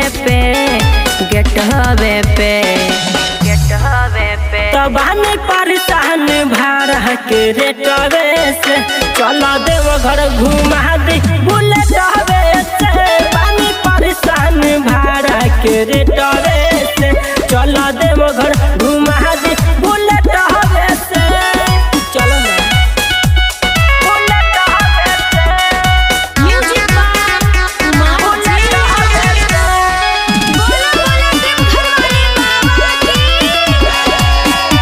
पे gate हवे पे gate हवे पे तबानी परेशान भाड़ा के रेटवे से चला देव घर घुमा दी बुलेट हवे से पानी परेशान भाड़ा के रेटवे से चला देव घर घुमा दी बुलेट हवे से चलो ना बुलेट हवे से म्यूजिक बाय उमा बुलेट हवे से बोला बोला देवघर वाले बाबा की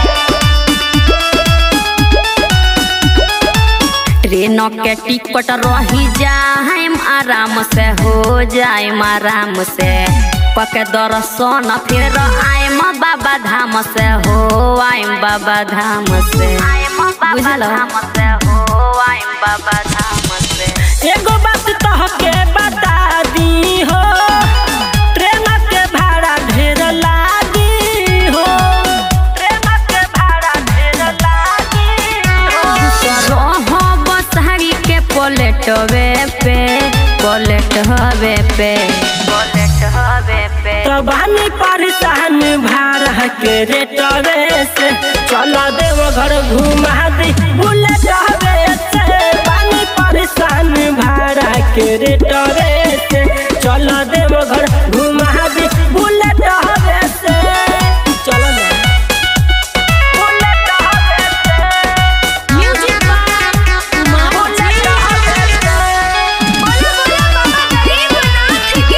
ट्रेन के टिकट रही जाएम आराम से हो जाएम आराम से पके दर्शन फिर आएम बाबा धाम से हो आएम बाबा धाम से बुझल से हो आएम बाबा धाम से एगो बात तहके बता दी हो ट्रेन के भाड़ा ढेर लागी हो ट्रेन के भाड़ा ढेर लागी हो रह बसहरी के पलेटवे पे पलेट हवे पे पलेट हवे पे तबानी परेशान भाड़ा के रेटवे से चलो देव घर घुमा दी बुलेट हवे से पानी परेशान भाड़ा के रेटवे से चलो देव घर घुमा दी बुलेट हवे से चलो ना बुलेट हवे से म्यूजिक बाय उमा बुलेट हवे से बोला बोला बाबा गरीबनाथ की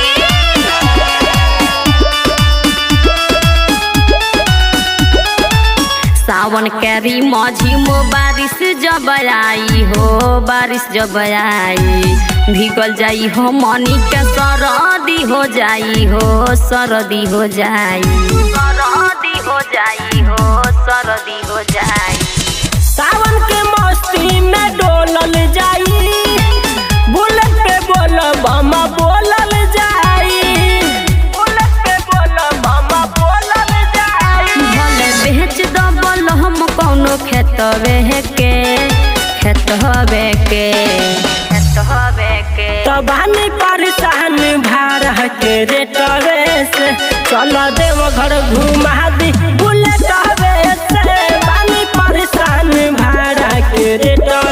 सावन कैरी माझी मो बारिश जब आई हो बारिश जब आई भीगल जाई हो मनी के सरदी हो जाई हो सरदी हो जाई सरदी हो जाई हो सरदी हो जाई सावन के मस्ती में डोलल जाई बुलेट पे बोल बमा बोलल जाई बुलेट पे बोल बमा बोलल जाई भले बेच दबल हम कौनो खेतवे के खेत हवे के खेत हवे के तबानी परेशान भाड़ा के रेटवे से चलो देव घर घुमा दी बुलेट हवे से बानी परेशान भाड़ा के रेटवे